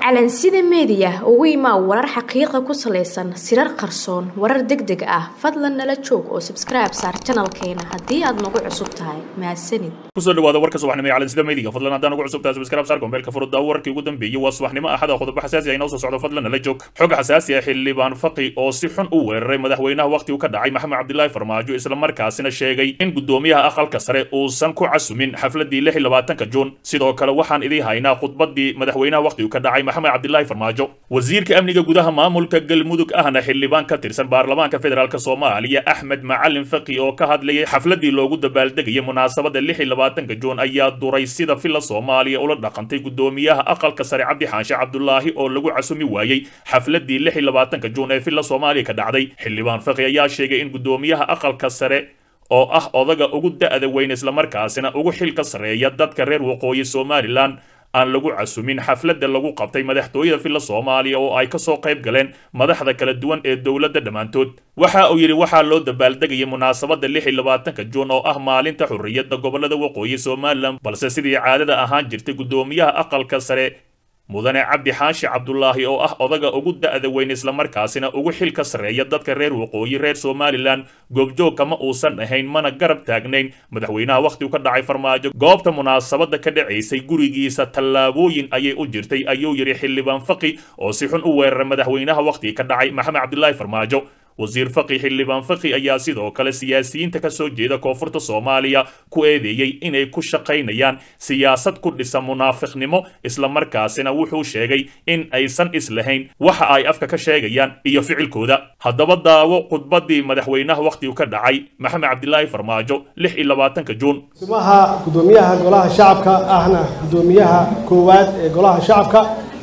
calansida meediya ugu imaa warar xaqiiqa ku salaysan sirar qarsoon warar deg deg ah fadlan nala joog oo sabskribe saar janalkeena haddii aad nagu cusub tahay mahadsanid kusoo dhawaada warka subaxnimo ee calansida meediga fadlan haddaan ugu cusub tahay subscribe saar gombeelka furudda warkii ugu dambeeyey waa subaxnimo axada qodobo xasaasi ah inoo soo socdo fadlan nala joog xog xasaasi ah xildhibaan faqi oo si xun u weeraray madaxweynaha waqtigu ka dhacay maxamed cabdilaahi farmaajo islamarkaasina sheegay in gudoomiyaha aqalka sare uusan ku casumin xafladii lix iyo labaatanka juun sidoo kale waxaan idii haynaa khudbadii madaxweynaha waqtigu ka dhacay maxamed cabdilaahi farmaajo wasiirka amniga gudaha maamulka galmudug ahna xildhibaan ka tirsan baarlamaanka federaalk soomaaliya axmed macalin faqi oo ka hadlayay xafladii loogu dabaaldegayay munaasabada lix iyo labaatanka juun ayaa duray sida filla soomaaliya ula dhaqantay gudoomiyaha aqalka sare cabdi xaanshe cabdulaahi oo lagu casumi waayey xafladii lix iyo labaatanka juun ee filla soomaaliya ka dhacday xildhibaan faqi ayaa sheegay in gudoomiyaha aqalka sare oo ah odaga ugu da'da weyn islamarkaasina ugu xilka sarreeya dadka reer waqooyi somalilan aan lagu casumin xafladda lagu qabtay madaxtooyada filla soomaaliya oo ay ka soo qayb galeen madaxda kala duwan ee dowladda dhammaantood waxa uu yidhi waxaa loo dabaaldegayay munaasabadda lix iyo labaatanka juun oo ah maalinta xurriyadda gobollada waqooyi somalilan balse sidii caadada ahaan jirtay guddoomiyaha aqalka sare mudane cabdi xaashi cabdulaahi oo ah odaga ugu da'da weyn islamarkaasina ugu xilka sarreeya dadka reer waqooyi reer somalilan goobjoog kama uusan ahayn mana garab taagnayn madaxweynaha wakhtigu ka dhacay farmaajo goobta munaasabadda ka dhacaysay gurigiisa tallaabooyin ayay u jirtay ayuu yidhi xildhibaan faqi oo si xun u weeraray madaxweynaha wakhtiga ka dhacay maxamed cabdilaahi farmaajo wasiir faqi xildhibaan faqi ayaa sidoo kale siyaasiyiinta ka soo jeeda koonfurta soomaaliya ku eedeeyey inay ku shaqaynayaan siyaasad ku dhisan munaafiqnimo islamarkaasina wuxuu sheegay in aysan islahayn waxa ay afka ka sheegayaan iyo ficilkooda haddaba daawo khudbadii madaxweynaha wakhtigu ka dhacay maxamed cabdilaahi farmaajo lix iyo labaatanka juun simaha gudoomiyaha golaha shacabka ahna gudoomiyaha koowaad ee golaha shacabka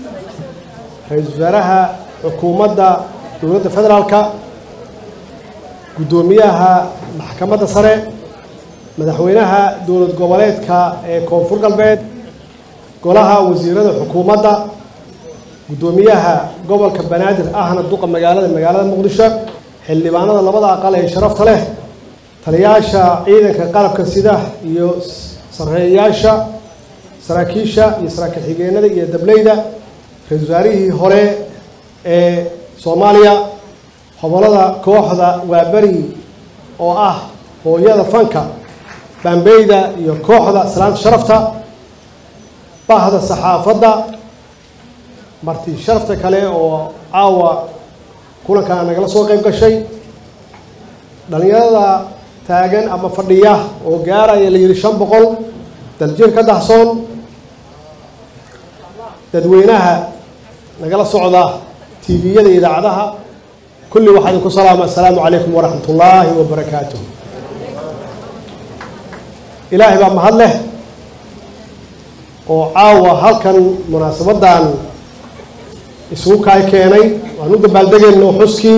ra-iisul wasaaraha xukuumadda dowladda federaalka guddoomiyaha maxkamadda sare madaxweynaha dowlad goboleedka ee koonfur galbeed golaha wasiirada xukuumadda guddoomiyaha gobolka banaadir ahna duqa magaalada magaalada muqdisho xildhibaanada labada aqal ee sharafta leh taliyaasha ciidanka qalabka sida iyo sarreeyaasha saraakiisha iyo saraakiil xigeenada iyo dableyda ra-isul wasaarihii hore ee soomaaliya hobolada kooxda waaberi oo ah hooyada fanka baambeyda iyo kooxda salaanta sharafta bahda saxaafadda marti sharafta kale oo caawa kulankaa nagala soo qayb gashay dhalinyarada taagan ama fadhiya oo gaaraya la yidhi shan boqol daljir ka dahsoon dadweynaha nagala socda tviyada iyo idaacadaha kulli waxaa idinku salaama assalaamu calaykum waraxmat ullaahi wabarakaatuh ilaahay baa mahad leh oo caawa halkan munaasabaddan isugu kaay keenay waan u dabaaldegayno xuskii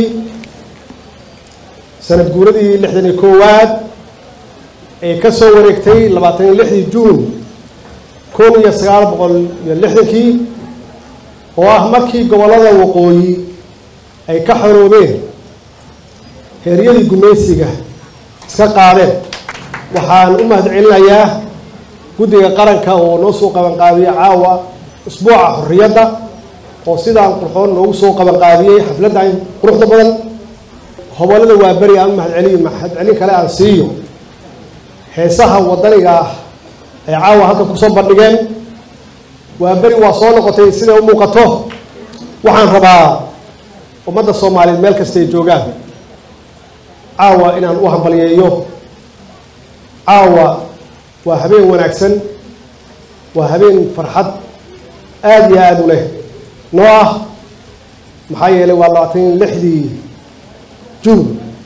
sanad guuradii lixdan iyo koowaad ee ka soo wareegtay labaatan iyo lixdii juun kun iyo sagaal boqol iyo lixdankii oo ah markii gobollada waqooyi ay ka xoroobeen heeryadii gumaysiga iska qaadeen waxaan u mahad celinayaa guddiga qaranka oo noo soo qabanqaabiyey caawa usbuuca xorriyadda oo sidaan qurxoon noogu soo qabanqaabiyey xafladdan quruxda badan hobolada waa beri aan u mahad celiyo mahad celin kale aan siiyo heesaha waddaniga ah ay caawa halkan kusoo bandhigeen waa beri waa soo noqotay siday u muuqato waxaan rabaa ummadda soomaaliyeed meel kasta ay joogaan caawa inaan u hambaliyeeyo caawa waa habeen wanaagsan waa habeen farxad aada iyo aada u leh noo ah maxaa yeelay waa labaatan lixdii juun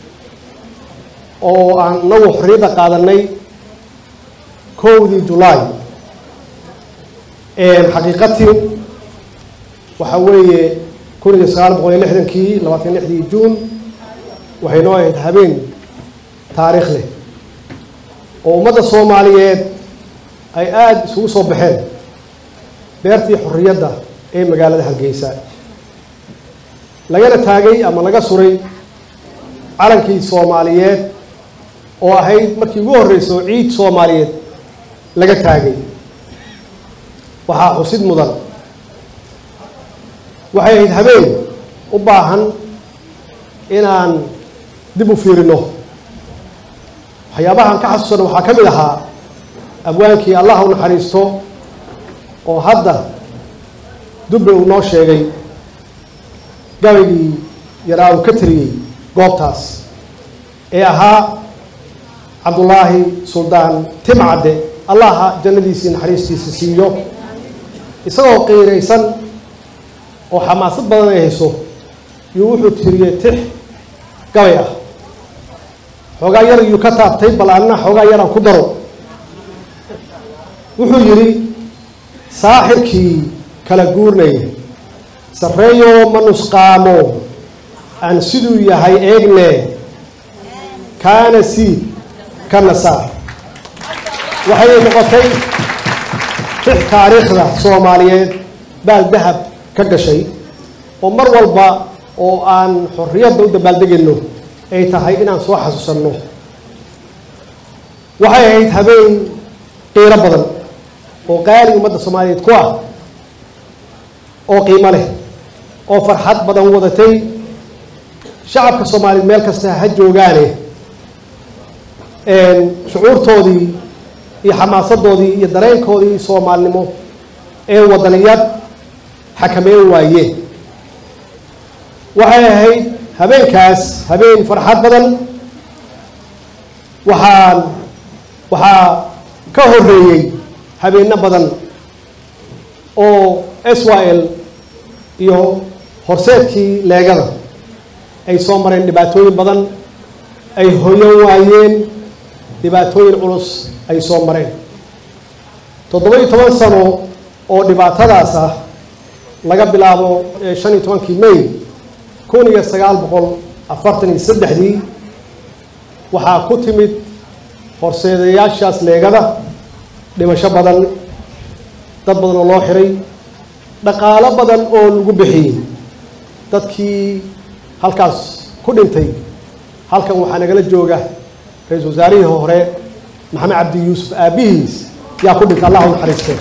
oo aan inagu xorriyadda qaadanay kowdii julaay xaqiiqatii waxaa weeye kun iyo sagaal boqol iyo lixdankii labaatan lixdii juun waxay noo ahayd habeen taariikh leh oo ummadda soomaaliyeed ay aada isugu soo baxeen beertii xorriyadda ee magaalada hargeysa lagana taagay ama laga suray calankii soomaaliyeed oo ahayd markii ugu horreysa oo ciid soomaaliyeed laga taagay waxaa xusid mudan waxay ahayd habeen u baahan inaan dib u fiirino waxyaabahan ka xasuusana waxaa ka mid ahaa abwaankii allah u naxariisto oo hadda dubbe uu noo sheegay gabaygii yaraa uu ka tiriyey goobtaas ee ahaa cabdullaahi suldaan timcadde allaha jannadiisii naxariistiisa siiyo isagoo qiiraysan oo xamaasad badan ay hayso yuu wuxuu tiriyey tix gabay ah xoogaa yar iyuu ka taabtay bal anna xoogaa yaraan ku daro wuxuu yidhi saaxirkii kala guurnaya sarreeyo ma nusqaamo aan siduu yahay eegne kaana siid kana saar waxay noqotay tix taariikhda soomaaliyeed baal dahab ka gashay oo mar walba oo aan xorriyadda u dabaaldegayno ay tahay inaan soo xasuusanno waxay ahayd habeen qiiro badan oo qaali ummadda soomaaliyeed ku ah oo qiimo leh oo farxad badan wadatay shacabka soomaaliyeed meel kasta ha joogaane shucuurtoodii iyo xamaasadoodii iyo dareenkoodii soomaalinimo ee wadaniyad xakameyn waayeen waxay ahayd habeenkaas habeen farxad badan waxaan waxaa ka horeeyey habeenno badan oo s y l iyo horseedkii leegada ay soo mareen dhibaatooyin badan ay hoyan waayeen dhibaatooyin culus ay soo mareen toddoba iyo toban sano oo dhibaatadaas ah laga bilaabo shan iyo tobankii may kun iyo sagaal boqol afartan iyo saddexdii waxaa ku timid horseedayaashaas leegada dhimasho badan dad badan oo loo xiray dhaqaalo badan oo lagu bixiyey dadkii halkaas ku dhintay halkan waxaa nagala jooga ra-iisul wasaarihii hore maxamed cabdi yuusuf aabbihiis yaa ku dhintay allah u naxariiste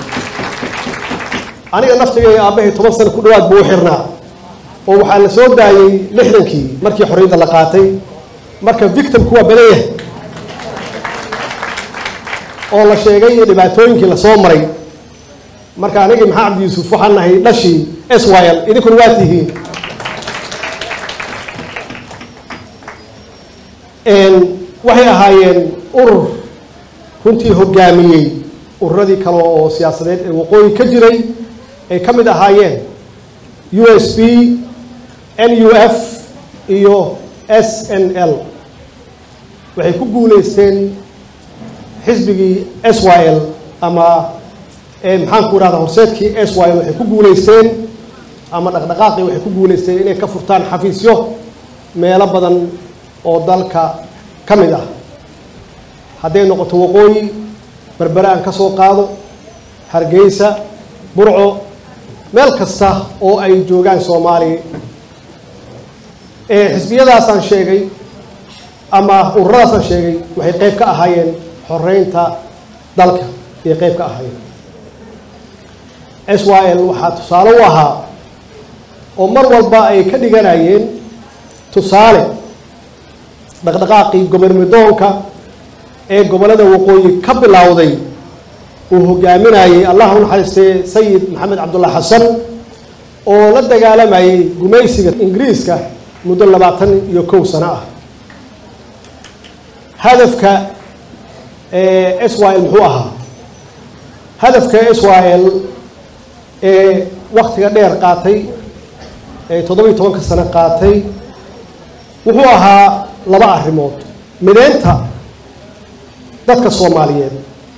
aniga naftigay aabbahay toban sano ku dhawaad buu u xirnaa oo waxaa la soo daayey lixdankii markii xorriyadda la qaatay marka victimku waa badan yahay oo la sheegay iyo dhibaatooyinkii lasoo maray marka anigii maxamed cabdi yuusuf waxaan nahay dhashii s y l idinkuna waa tihiin waxay ahaayeen urur runtii hogaamiyey ururadii kale oo siyaasadeed ee waqooyi ka jiray ay ka mid ahaayeen u s b n u f iyo s n l waxay ku guuleysteen xisbigii s y l ama maxaan ku idhahda horseedkii s y l waxay ku guuleysteen ama dhaqdhaqaaqii waxay ku guuleysteen inay ka furtaan xafiisyo meelo badan oo dalka ka mid ah hadday noqoto waqooyi berbere aan ka soo qaado hargeysa burco meel kasta oo ay joogaan soomaaliya xisbiyadaasaan sheegay ama ururadaasaan sheegay waxay qayb ka ahaayeen xoreynta dalka ayay qayb ka ahaayeen s y l waxaa tusaale u ahaa oo mar walba ay ka dhiganayeen tusaale dhaqdhaqaaqii gobermidoonka ee gobollada waqooyi ka bilowday uu hogaaminayey allah u naxariistee sayid maxamed cabdulla xasan oo la dagaalamayay gumaysiga ingiriiska muddo labaatan iyo kow sano ah hadafka s y l muxuu ahaa hadafka s y l ee waktiga dheer qaatay ee toddoba iyo tobanka sano qaatay wuxuu ahaa laba arrimood mideynta dadka soomaaliyeed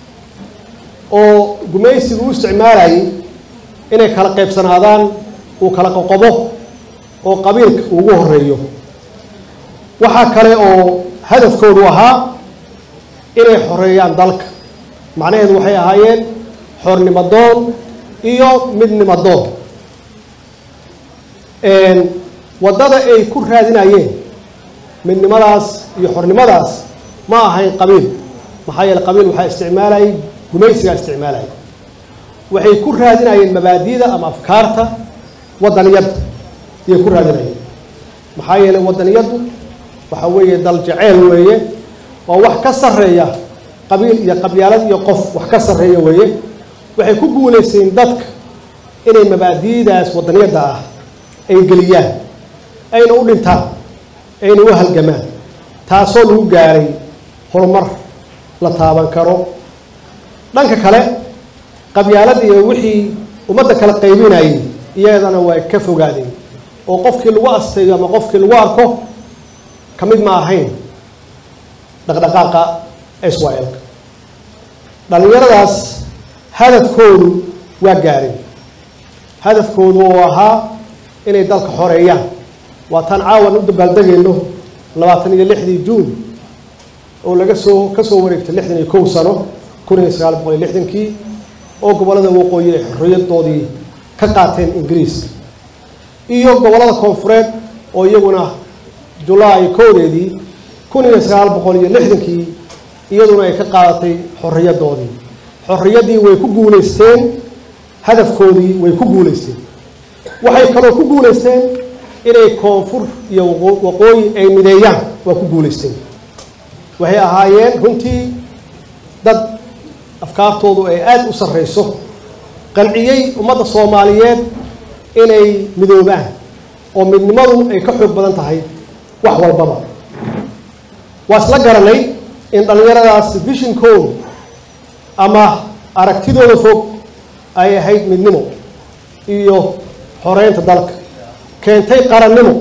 oo gumaysigu u isticmaalayay inay kala qaybsanaadaan uu kala qoqobo oo qabiilka ugu horeeyo waxaa kale oo hadafkoodu ahaa inay xoreeyaan dalka macnaheedu waxay ahaayeen xornimadoon iyo midnimadoon waddada ay ku raadinayeen midnimadaas iyo xornimadaas ma ahayn qabiil maxaa yeele qabiil waxaa isticmaalayay gumaysigaa isticmaalayay waxay ku raadinayeen mabaadida ama afkaarta waddaniyadda ayay ku raadinayeen maxaa yeelay waddaniyaddu waxa weeye dal jaceyl weeye waa wax ka sarreeya qabiil iyo qabyaalad iyo qof wax ka sarreeya weeye waxay ku guulaysteen dadka inay mabaadi'daas waddaniyadda ah ay geliyaan ayna u dhintaan ayna u halgamaan taasoo lagu gaaray horumar la taaban karo dhanka kale qabyaalad iyo wixii ummadda kala qaybinayay iyadana way ka fogaadeen oo qofkii lagu asteeyo ama qofkii lagu arko ka mid ma ahayn dhaqdhaqaaqa israel-ka dhallinyaradaas hadafkoodu waa gaareen hadafkoodu oo ahaa inay dalka xoreeyaan waa taan caawan u dabaaldegayno labaatan iyo lixdii juun oo laga soo ka soo wareegtay lixdan iyo kow sano kun iyo sagaal boqol iyo lixdankii oo gobollada waqooyi ay xorriyadoodii ka qaateen ingiriiska iyo gobollada koonfureed oo iyaguna julaay kowdeedii kun iyo sagaal boqol iyo lixdankii iyaduna ay ka qaadatay xorriyadoodii xorriyaddii way ku guulaysteen hadafkoodii way ku guulaysteen waxay kaloo ku guulaysteen inay koonfur iyo waqooyi ay mideeyaan waa ku guulaysteen waxay ahaayeen runtii dad afkaartoodu ay aada u sarreyso qanciyey ummadda soomaaliyeed inay midoobaan oo midnimadu ay ka xoog badan tahay wax walbaba waa isla garanay in dhallinyaradaas vishinkoodu ama aragtidooda fog ay ahayd midnimo iyo xoreynta dalka keentay qarannimo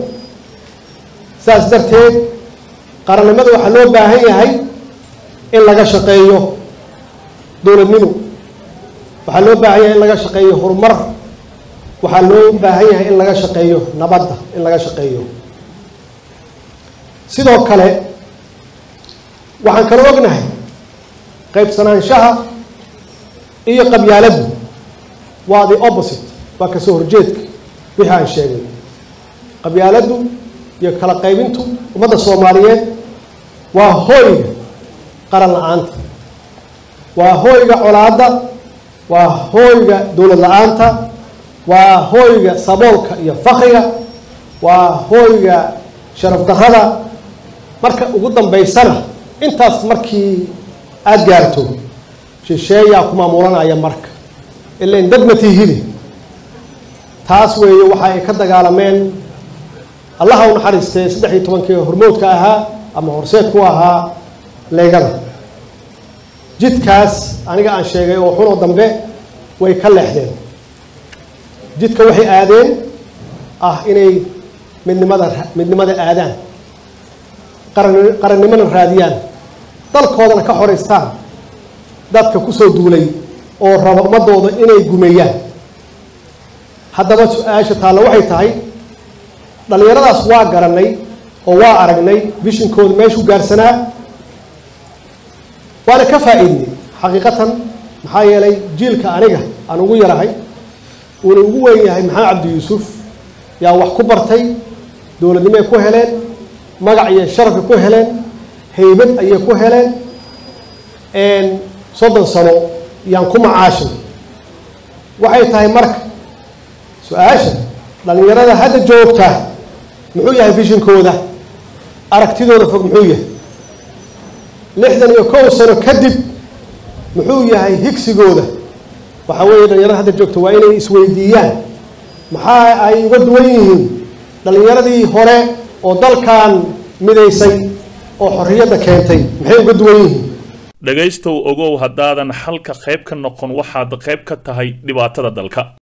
saas darteed qarannimada waxaa loo baahan yahay in laga shaqeeyo dowladnimo waxaa loo baahan yahay in laga shaqeeyo horumar waxaa loo baahan yahay in laga shaqeeyo nabadda in laga shaqeeyo sidoo kale waxaan kala ognahay qaybsanaanshaha iyo qabyaaladdu waa the opposite waa kasoo horjeedka wixii aan sheegay qabyaaladdu iyo kala qaybintu ummadda soomaaliyeed waa hooyga qaran la-aanta waa hooyga colaadda waa hooyga dowlad la-aanta waa hooyga saboolka iyo fakriga waa hooyga sharaf darrada marka ugu dambaysana intaas markii aada gaarto shisheeyaa ku maamulanaya marka ilain dad matihide taas weeye waxa ay ka dagaalameen allaha u naxariistay saddex iyo tobankii hormoodka ahaa ama horseed ku ahaa leegada jidkaas aniga aan sheegay oo xunoo dambe way ka leexdeen jidka waxay aadeen ah inay midnimada midnimada aadaan qaran qarannimona raadiyaan dalkoodana ka xoraystaan dadka kusoo duulay oo raba ummadooda inay gumeeyaan haddaba su-aasha taalla waxay tahay dhallinyaradaas waa garanay oo waa aragnay vishinkooda meeshuu gaarsanaa waana ka faa-iidnay xaqiiqatan maxaa yeelay jiilka aniga aan ugu yarahay uuna ugu weyn yahay maxamed cabdi yuusuf yaa wax ku bartay dowladnimoay ku heleen magac iyo sharafay ku heleen haybad ayay ku heleen soddon sano yaan ku macaashin waxay tahay marka su-aasha dhallinyarada hadda joogta muxuu yahay vishinkooda aragtidooda fog muxuu yahay lixdan iyo kow sano kadib muxuu yahay higsigooda waxaa weeye dhalinyarada hadda joogta waa inay isweydiiyaan maxaa ay uga duwan yihiin dhallinyaradii hore oo dalkan midaysay oo xorriyadda keentay maxay uga duwan yihiin dhegaystow ogow haddaadan xalka qayb ka noqon waxaad qayb ka tahay dhibaatada dalka